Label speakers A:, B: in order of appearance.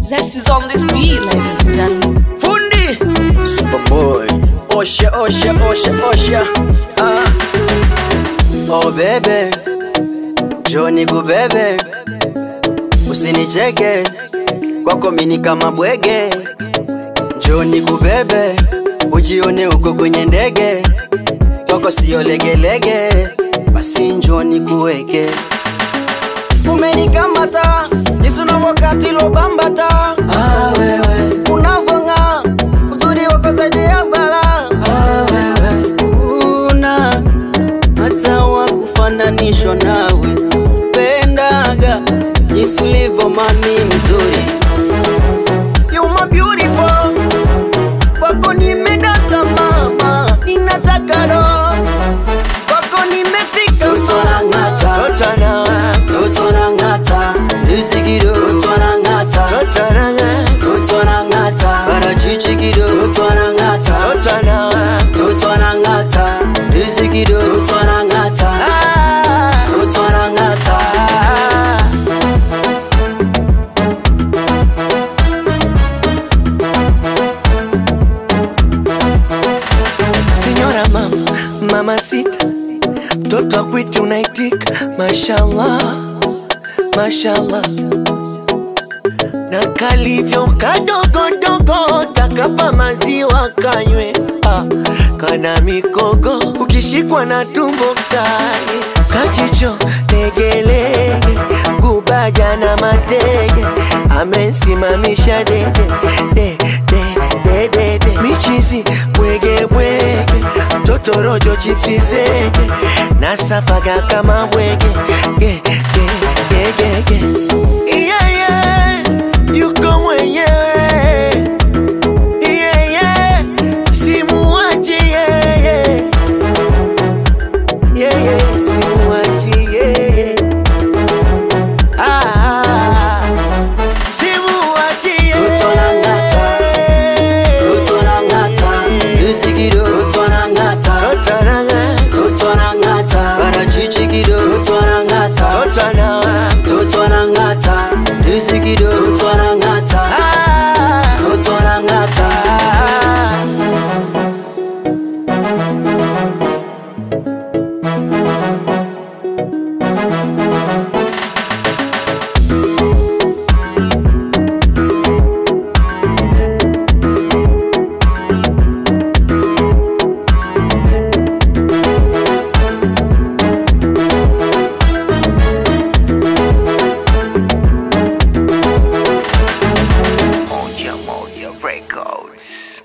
A: Zest is on this beat, ladies and gentlemen.
B: Fundi Superboy Osha osha osha osha ah. Oh bebe Joni kubebe Usinicheke Kwako mini kama bwege Joni kubebe Ujione uko kwenye ndege Kwako sio legelege Basi njoni kuweke Umenikamata Jisu na wakati lobambata ah, wewe Unavonga Uzuri wako zaidi ya bala ah, wewe Una Hata wakufananishwa nawe Pendaga Jinsi ulivyo mami mzuri You my beautiful Kwako nimedata mama Ninataka roho Kwako nimefika Toto na ngata Toto na Toto na ngata Nisikiro Toto na ngata Toto na ngata Toto na ngata Parachichi kido Toto na ngata Toto na Toto na ngata Nisikiro Toto na ngata Toto na ngata
C: Signora mama, mama sita, mtoto akwiti unaitika, mashallah, mashallah. Na kalivyo kadogodogo, takapa maziwa kanywe, ah, kana mikogo, ukishikwa na tumbo kali, kachicho legelege, gubaja na matege, amensimamisha dede, de, de, de, de, de. michizi bwege bwege totorojo chipsi zege nasafaga kama bwege ge, ge, ge, ge, ge. Yeah, yeah, yuko mwenyewe yeah, yeah, simuachi yeah, yeah. Yeah, yeah, simuachi yeah, yeah. Ah, ah, simuachi yeah.
B: Toto na ngata. Toto na ngata Nisikiro Toto na ngata
C: Toto na ngata.
B: Toto na ngata Parachichi kido Toto na ngata
C: Toto na ngata.
B: Toto na ngata Nisikiro Toto na ngata
C: Ah,
B: Toto na ngata
C: ah.
D: Moja Moja Records.